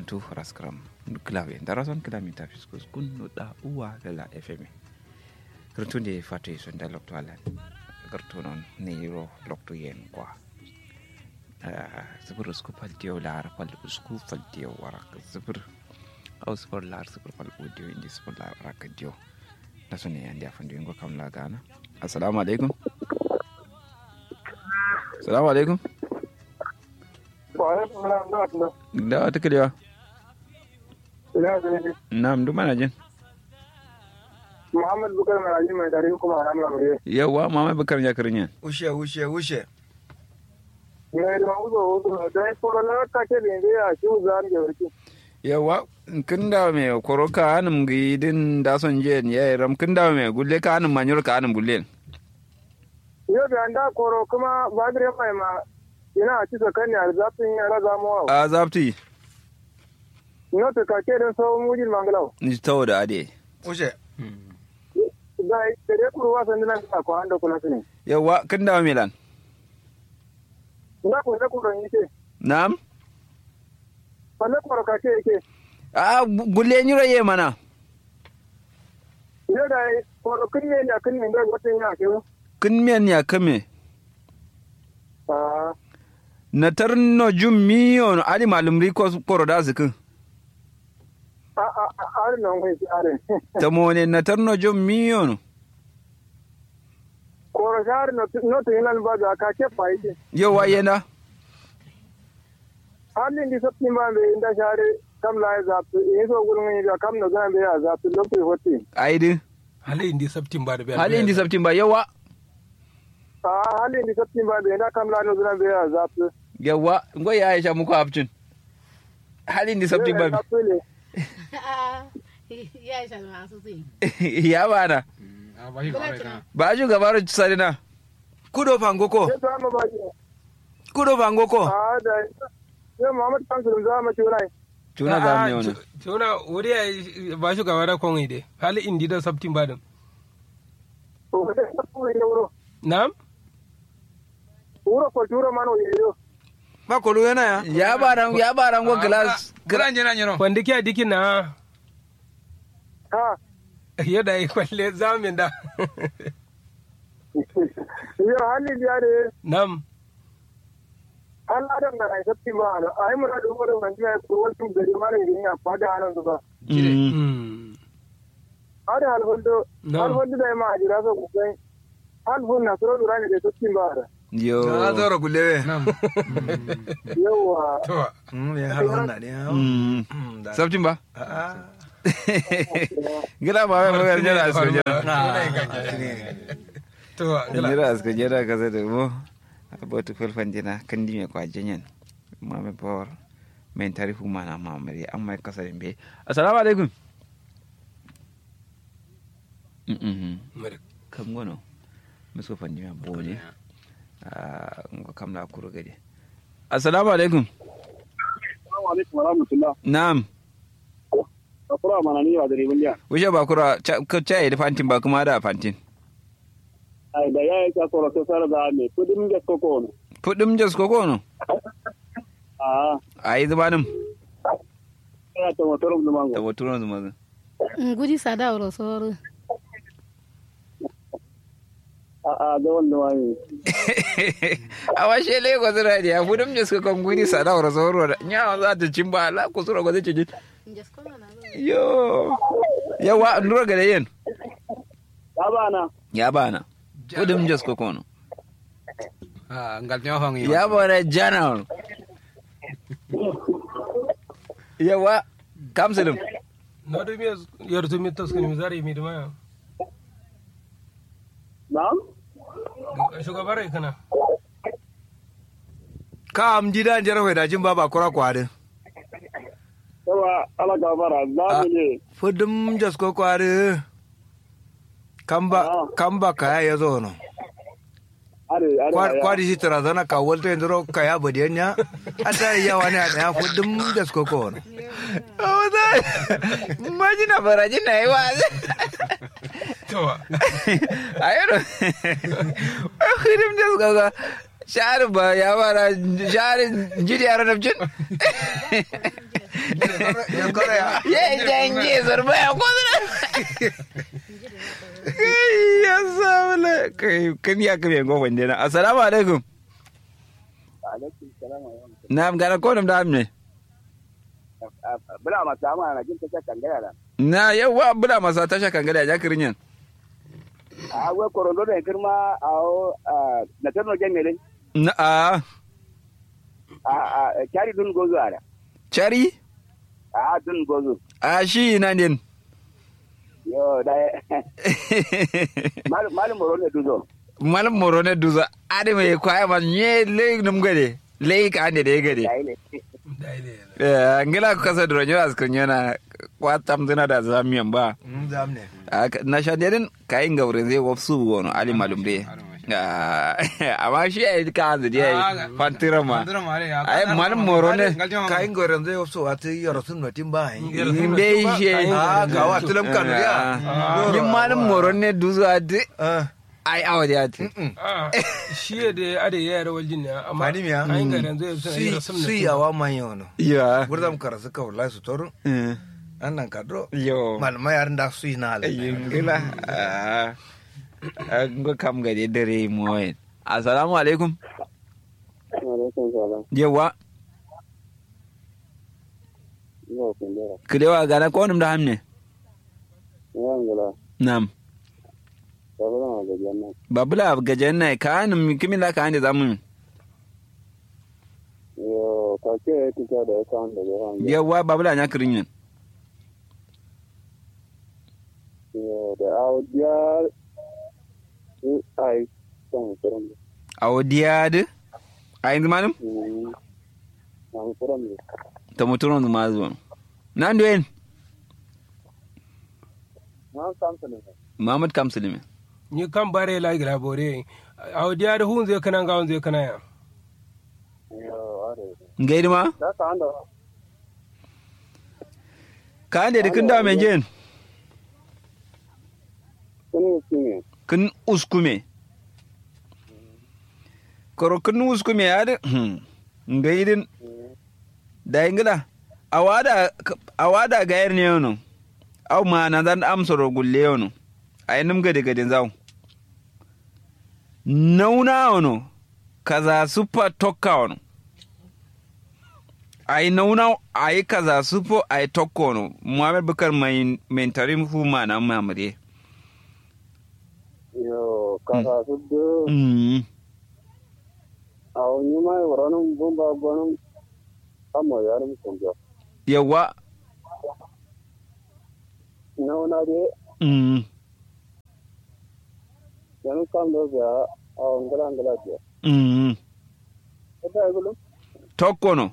karantu raskram klawe darason kilamita fiskus kun da uwa gala fm karantu ne fatu yi sonda lokto alan kartu non ne yiro lokto yen kwa zubur usku faltiyo lar fal usku faltiyo warak zubur au zubur lar zubur fal audio indi zubur lar warak dio da so ne yandi afan dio kam la gana assalamu alaikum assalamu alaikum da wata kalewa na'am duk mana jin Muhammad Bukar Maraji mai tare kuma a ranar Amurye. yawa mama bakar ya karin yan Ushe, ushe, ushe. Mai da wuzo wuzo da ya koro na kake da yanzu ya shi wuzo an da warki. yawa kin da me koro ka anum gidin da son je ya ram kin da me gulle ka anum manyor ka anum gulle Yau da an da koro kuma bagire mai ma yana a cisa kan ya zafin ya raza mawa. a zapti Ina ta kake don sauran mujin mangalau. ni tawo da ade Ushe. Da da dai kuro wasan dinan ka ko an da kula su ne. yawa kin da me lan Ina ko da kuro yake. na'am Falle koro kake yake. a gulle nyiro ye mana Yau da koro kun ne da kun ne da wata yana ke. kin men ya kame Ah, na tarno jum miyon ali malum riko koro da zikin a a a a nan kai are. ta mone na tarno jum miyon Koro shahar no to yana ba da kake fa yake. yawa yana halin di saptin ba be inda share kam la ya zaptu in so gurun ni da kam na zan be ya zaptu lokaci hotti aidi hali indi sabtin ba da biya hali indi sabtin ba yawa a halin di saptin ba be inda kam la no zan be ya zaptu yawa ngo ya aisha muku abcin hali indi sabtin ba zaptu ne ya isa masu zai ya bana a ba shi kawai kana ba ju gabaru sarina Kudo fangoko. sai ta ma ba ji Kudo fangoko. a da sai Muhammad Kansu za mu ci wani tuna za mu ne wani tuna wuri ya ba shi gaba da kon ide hali indi da sabtin ba da to da saptu ne wuro na'am wuro ko turo mano yeyo Ba kolu yana ya. ya bara ya bara ngo glass Gran jina nyino. wanda ke dikin na ha yadda yi kwalle zamin da yo halin di are na'am hal adam da ai saptin ba na ai mun da wuro man ya ko wani gari mara yin ya fada hanan ba Mm. Mm. ada hal hondo No. hal hondo da ma ajira so ku sai hal hon na soro durani da saptin ba da yo Na zoro gulewe. na'am yawa to Mm, ya har wannan ne. Mm. Mm, da- sabtin ba Ah. gida ba mai mai jira asko jira to gila jira asko jira ka zai da mo abotu felfan jina kan dime kwa janyan mame por men tarifu mana mamari an mai kasa be assalamu alaikum mm kam gono muso fandima bone ah ngo kam la kuro gade assalamu alaikum Assalamu alaikum wa rahmatullah. na'am Akura mana ni wa da ribin ya. wuce ba kura ka caye da fantin ba kuma da fantin Ai da yayi ka kora to sar da me kudin ga koko ne. fudim jas ko kono Ah, ayi zubanin ina ta motor da da mango. waturon zuma ngudi sada wuro soro A a da wannan wani. a washe lagos radio ya fudim jas ko kon guni sada wara soro da nya za ta cin ba la ku sura ko zai ci yo yawa ndura ga yen Ya bana. ya bana fudim jas ko kono a ngal ne hon ya bana general yawa kamsalim no do mi yor to mi tos ni zari mi dama Na'am? shugabar kana Ka am jida jara hoy da jin baba kura kwade. Yawa ala ga bara za mu ne. Fudum jas ko kwade. Kamba kamba kaya ya zo no. Are are. Kwa- Kwadi shi tarazana ka walta yanzu kaya badiyanya. Ata ya wani a daya fudum jas ko ko no. Imagina para jina iwa. to Ayero. Hirim jas gaga. Shar ba ya bara shar jiri ara nabjin. yan kore ya ye janje zarba ya kodra kai ya sabula kai kan ya kare go wande na assalamu alaikum alaikum salam wa rahmatullahi na gara ko da amne bula ma sama na jin ta kan gaya da na yawa bula masa tasha kan gada ya kirin yan a we korondo da kirma a na tarno jengele na a a a kari dun gozo ara chari a dun gozo a shi na din yo da mal mal moro ne duzo malam moro ne duza ade mai kwaya man nye le num gade le ka ande de gade dai ne eh ngila ko kasa dro nyo askun yana kwatam dina da zamiyan ba zam ne Aka- na shadirin kayin gaure zai wafsu wani ali malum dai Ah, amma shi ya yi ka hanzu je fantira ma ai malam moro ne kayin goren zai wasu wata yaro sun notin ba yi in bai shi a ga wa tulam kanu ya yin malam moro ne duzu a di Ah, ai awa da yati shi ya da ade ya yara waljin ne amma Mani miya? an garan zai suna yi si rasam si yawa man yau no ya gurzam karasu ka wallahi su torun annan kadro yo malama yaran da su yi na halin yin gila an ga kam gade dare moyen assalamu alaikum alaikum salam yawa yo kundera kilewa gana ko da hamne yan gala nam sabara ma da janna babula gajen na ka hannun kimin da ka hannun zamu yo ka ke tika da kan da ran yawa babula nya kirin yin yo da audiya ai kan kuran a wadiyadi a yanzu malam an kuran ta muturon zuma zuwa nan duwen na samsa ne muhammad kamsulimi ni kan bare la gira bore a wadiya da hun zai kana gawon zai kana ya yo are gaidi ma da ka anda ka hande da kin da mai jen kuni kuni kin uskume koro kin uskume ya da gaidin da ingila awada awada gayar ne yono au ma na dan amsoro gulle yono ay num gade gade zaw nauna ono kaza supa tokka ono ay nauna ay kaza supo ay tokka ono muhammad bakar mai mentarim fu ma na mamade yo kaka suddu mm aw nyuma waranum bomba bonum amma yarum kunja yawa nauna de mm yanu kam do ga aw ngala ngala de mm eta gulu tokka ono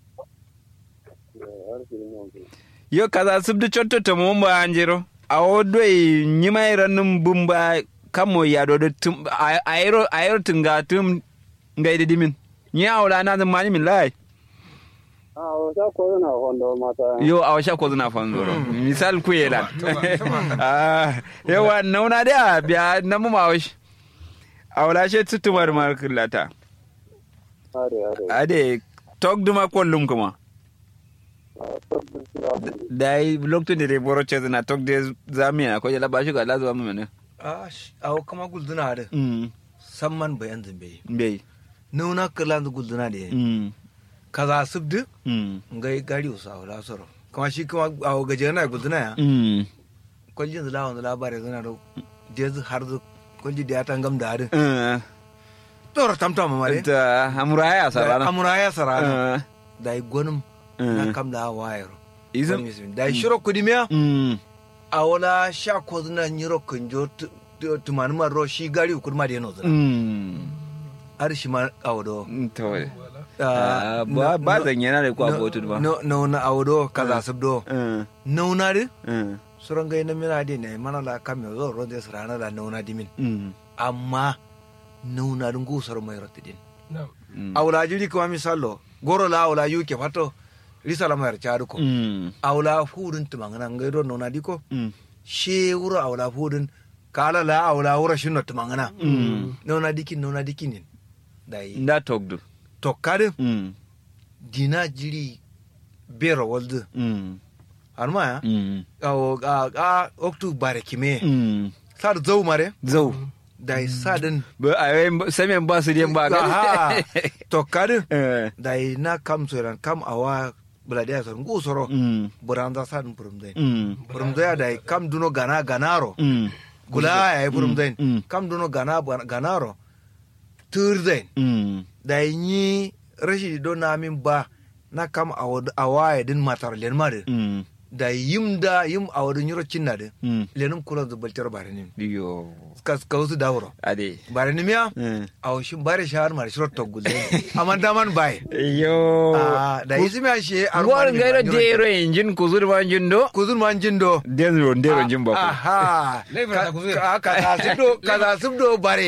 har sini mo yo kaza subdu chotto to mo mba anjiro awo doi nyima iranum bumba kamo ya do do tum a- ayro ayro tunga tum ngai dimin nya awla na zan mani min lai ah o sa ko na hondo mata yo awa sha ko zuna fanzoro misal ku yelan ah yawa nauna da biya na mu mawish awla she tutumar markulata are are ade tok duma kollum kuma dai lokto de boro chezna tok de zamia ko jala bashu ga lazo mu mene a awo kama gulduna da mm samman bayan zambe bai nuna kala da gulduna da mm kaza subdu mm ngai gari usa wala soro kama shi kuma awo gaje na gulduna ya mm kwaljin zula wanda labarai zana da jez har zu kwalji da ya tangam da harin eh tora tamtam ma mare ta amuraya sarana amura ya sarana eh da yi gwanin Eh. na kam da wayar izin da yi shiro kudimiya mm a wala sha ko zuna nyiro kunjo tumani ma ro shi gari kurma da yano zuna mm har shi ma awdo to Ah, ba ba zan yana da kwa botu ba no no na awdo kaza subdo eh nauna de eh suran gai na mina de ne mana la kam yo ro de sarana da nauna dimin mm amma nauna dun gusar mai rotidin na'am mm awla jiri kuma misalo goro la awla yuke fato risala mai chadu ko mm awla fudun tumangana ngai do nauna diko mm she wuro awla fudun kala la awla wuro shinno tumangana mm nauna dikin nauna dikinin dai nda togdu to kade mm dina jiri bero waldu mm arma ya mm awo a a oktu bare kime mm sad zau mare zau da sadin ba a yi samen ba su den ba aha to kadin eh da na kam soran kam awa buladiya sor ngu soro mm buranda sadin purum dai mm purum dai da kam duno gana ganaro mm gula ya purum dai Mm. kam duno gana ganaro tur dai mm da yi rashi do na min ba na kam awa ya din matar len mare mm da yim da yim awadun yoro cinna de mm lenum kula da baltar bare nim yo kas kawsu dawro ade bare nim ya eh aw shin bare shahar mar shiro to gulle aman daman bai yo Ah, da yisi me she Ngwar ngaira dero injin kuzur ma injin do kuzun man jindo dero dero injin ba ku aha Lebra ta kuzun. ka ka subdo kaza subdo bare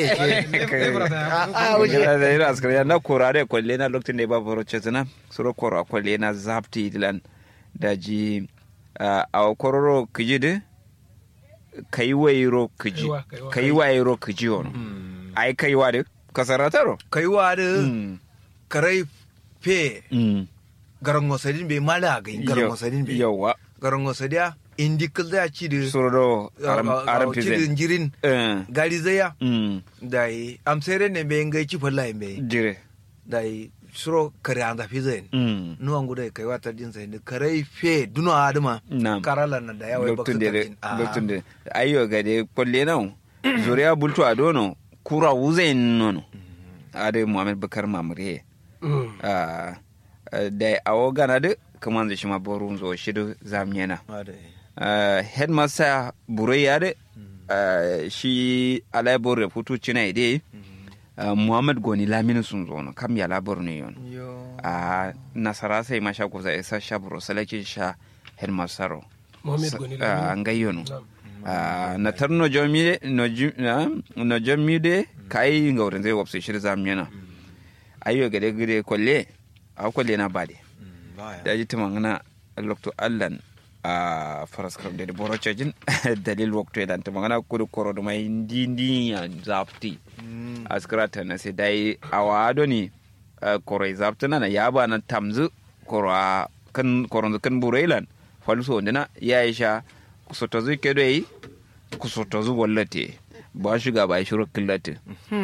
ah wuce Gila da ira askari na korare kwalle na lokacin da ya ba baro chetna suro koro kwalle na zapti dilan da ji a kororo kiji de kai wairo kiji Kaiwa, kaiwa. kai wairo kiji ono ai kai wa de kasarataro kai wa de Mm. karai fe Mm. garango sadin be mala ga garango Yau- sadin be yawa garango sadia indi kalda ci de suro do aram aram ci de pizen jirin eh gari zaya mm dai am sere ne be ngai ci falla be jire dai suro kare anda fi zai mm nu angu dai kai wata din sai ne kare fe duno adama Na'am. karala na da yawa Loktun baksu da takin loktun da ayyo ga de kwalle nan zuriya bultu a dono kura wuzain nono ade muhammad bakar mamure Mm. Ah, ah, da awo gana de kaman da shi ma borun zo shi da zamyena Ah, headmaster burai ya de ah, shi alai bor reputu cina ide ah, muhammad goni lamini sun zo no kam ya labar ne yon yo a nasara sai ma sha kuza isa sha buro salakin sha headmaster ro Mohammed Goni Ah, Lamini. ngai yono Na'am. Ah, na tar no jomi no ju- na- no jomi de kai ngaurin zai wapse shi zamyena ayyo gade gade kwalle a kwalle na bade da ji tuma ngana lokto allan a faras kam de boro chajin dalil wakto edan tuma ngana kudu koro do mai ndi ndi ya zapti askrata na se dai awado ni ah, koro zapti na na yaba na tamzu koro a kan koro kan burailan falso ndina ya isha kusotozu kedo yi kusotozu wallate ba shiga ba shiru killate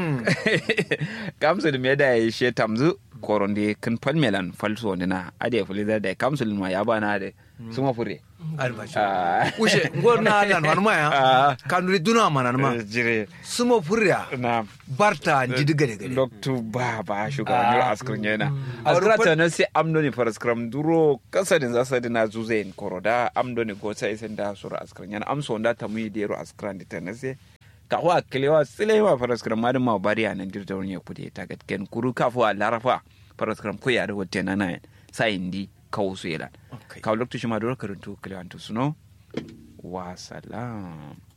kamsul me da ya she tamzu koronde kan palmelan falso ndina ade fuliza da kamsul ma ya bana de suma fure albashi Ah. ushe ngor na nan wan Ah. maya kanuri duna manan ma jire sumo furya na barta jidi gade gade loktu ba ba shuga ni askrin yana Ah. askra ta na sai amdo ni faraskram duro kasadin za sa dina zuzain koroda amdo ni go sai sen da sura askrin yana amso nda ta muyi dero askran di ta na sai ka wa kilewa silewa faraskram ma ma bari anan dirta wani kude ta gatken kuru kafu a larafa faraskram ko ya da wote na na sai indi kawo su yela Okay. ka loktu shi ma duro karantu kilewa to suno wa salam